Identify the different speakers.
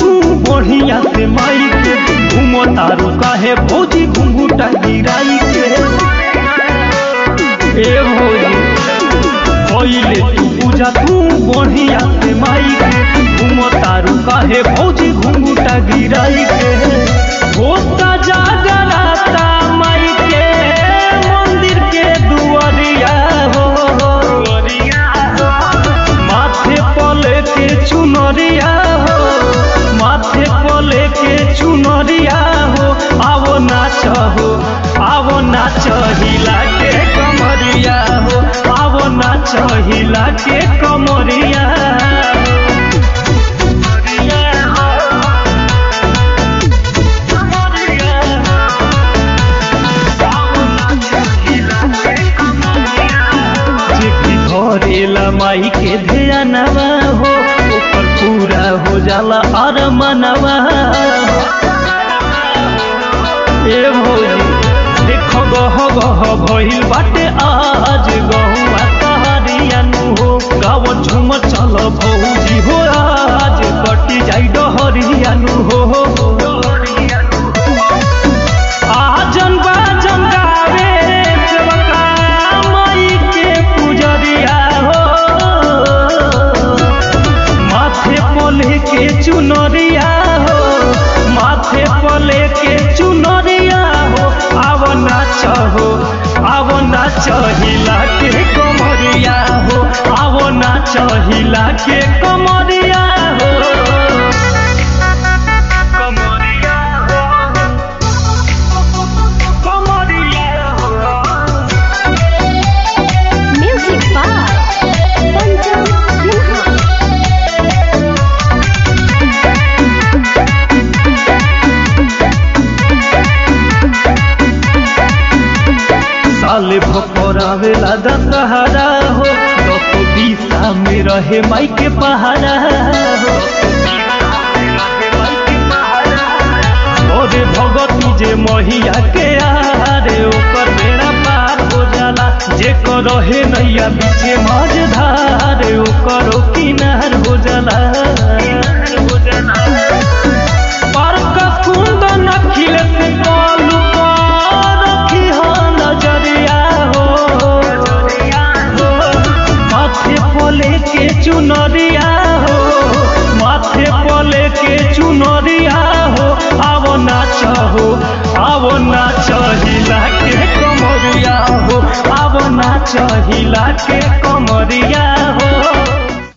Speaker 1: तू बढ़िया से माई के घूमो तारू काहे भौजी घुंघूटा गिराई के ए भौजी पहिले तू पूजा तू बढ़िया से माई के घूमो तारू काहे भौजी घुंघूटा गिराई के होता जागराता माई के मंदिर के दुआरिया हो माथे पले के चुनरिया हो माथे पले के चुनरिया हो आवो नाच हो आवो नाच हिला के कमरिया हो आवो नाच हिला के कमरिया जेकी धरेला माई के ध्यानवा हो ऊपर पूरा हो जाला और मनवा ए भौजी देखो गह गह भइल बाटे आज गहुआ कहरिया नु हो गाव झुम चल भौजी हो आज कटी जाई डहरिया नु हो आजन बाजन गावे चमका माई के पुजरिया हो माथे पले के चुनरिया हो माथे पले के चुनरिया हो आव नाच हो आव नाच हिला के कमरिया हो आव नाच हिला के कमरिया हो कमरिया हो
Speaker 2: Music by Pancham Sinha.
Speaker 1: साले भपरावेला दशहरा हो दस बीसा में रहे माई के पहाड़ा हो अरे भगती जे महिया के आरे ओकर बेड़ा पार हो जाला जे कर रहे नैया बीचे मझधार ओकर किनार हो जाला बरकत कुंदन खिले से कलू पर रखी हो नजरिया हो माथे पले के चुनरिया हो माथे पले के चुनरिया हो आवो नाच हो आवो नाच हिला के कमरिया हो आवो नाच हिला के कमरिया हो